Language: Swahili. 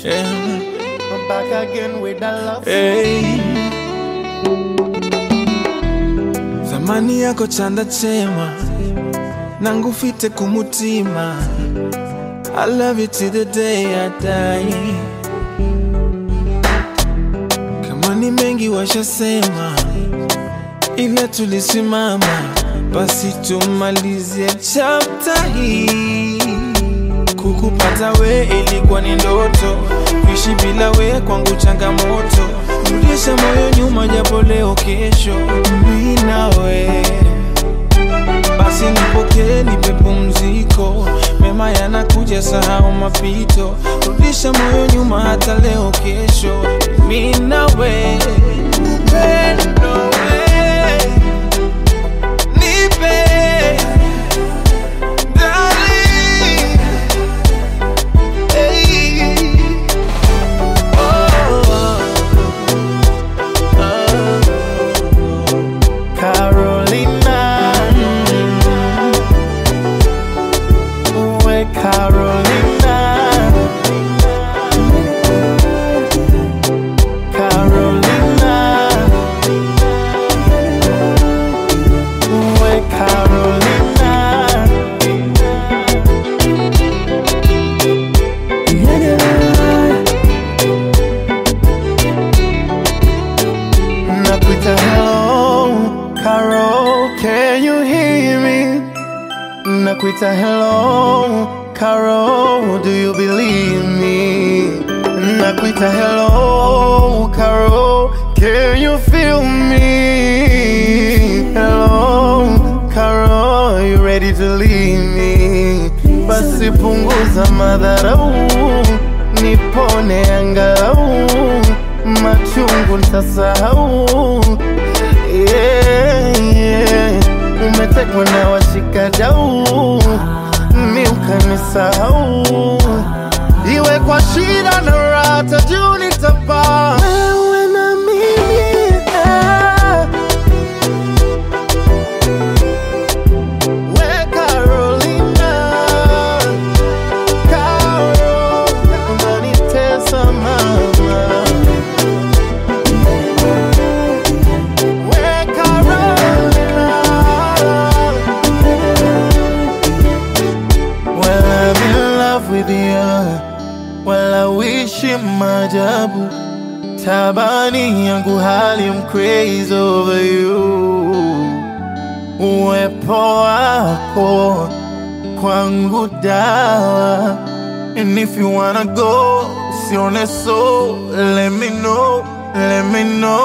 Yeah. I'm back again with the love. Hey. Zamani yako chanda chema nangufite kumutima I love you till the day I die kama ni mengi washasema ila tulisimama basi tumalizie chapta hii Kukupata we ilikuwa ni ndoto, kuishi bila we kwangu changamoto. Rudisha moyo nyuma, japo leo kesho mi nawe. Basi nipokee, nipe pumziko, mema yanakuja, sahau mapito. Rudisha moyo nyuma, hata leo kesho mi nawe. Upendo we, nipe darling. Hey. Oh, Carolina. Uwe Carolina. Carolina. Uwe Carolina. Nakuita hello, Carol, can you hear me? Nakuita hello, Carol, do you believe me? Nakuita hello, Carol, can you feel me? Hello, Carol, you ready to leave me? Basi punguza madharau, nipone angalau, machungu nitasahau. Yeah, yeah. Umetekwa na washikadau, mi ukanisahau, iwe kwa shida na raha, juu nitapaa wewe na mimi eh. We Carolina, Carol, unanitesa mama. We Carolina, well I'm in love with you, well I wish you maajabu. Tabani yangu hali I'm crazy over you uwepo wako kwangu dawa and if you wanna go sione so let me know let me know